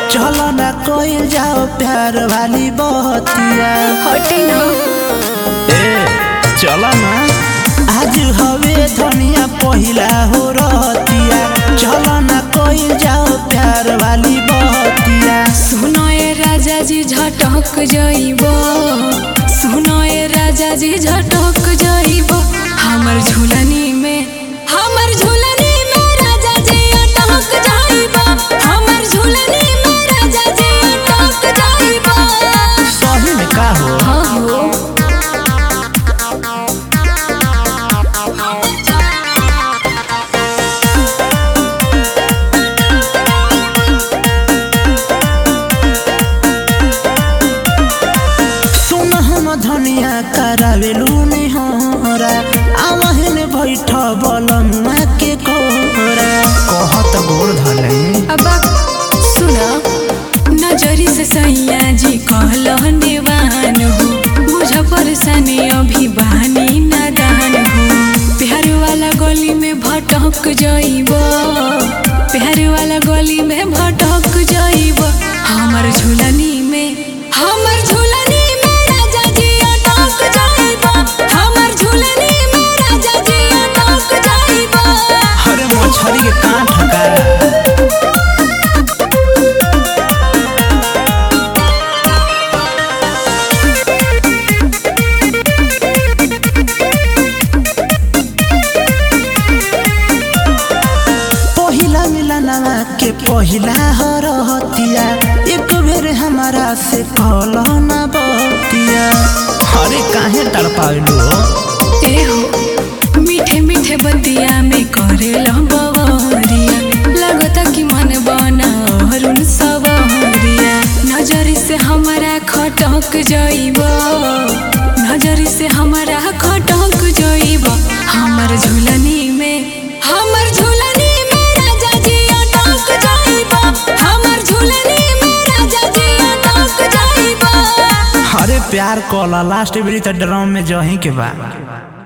चलो ना कोई जाओ प्यार वाली बहतिया हटे ना ए चलो ना आज हवे धनिया पहिला हो रहतिया चलो ना कोई जाओ प्यार वाली बहतिया सुनो ए राजा जी झटक जाइब सुनो ए राजा जी झटक जाइब हमर झुलनी में हमर झुलनी में राजा जी अटक जाइब हमर झुलनी में राजा जी अटक जाइब सही में का हो हाँ हो सुन हम धनिया करावेलू निहरा आवहन बैठ बलमुआ के कोरा कहत गोड़ धले अब सुना नजरी से सैया जी कहल नेवान हो बुझ परेशानी अभी बहानी नादान हो प्यार वाला गली में भटक जाइब प्यार वाला गली में भटक जाइब हमर झुलनी में हमर झुलनी में राजा जी अटक जाइब हमर झुलनी में राजा जी अटक जाइब हरे मछरी के कान ठका पहिला मिलनवा के पहिला हरहतिया एक बेर हमारा से कहल ना बतिया अरे काहे तड़पावेलू हो ए हो मीठे मीठे बतिया में करेला बवरिया लगता कि मन बना अरुण सवरिया नजर से हमारा खटक जाइब नजर से हमारा खटक जाइब हमर झुलनी में हमर झुलनी में राजा जी अटक जाइब हमर झुलनी में राजा जी अटक जाइब अरे प्यार कला लास्ट बेरी तो ड्रम में जही के बा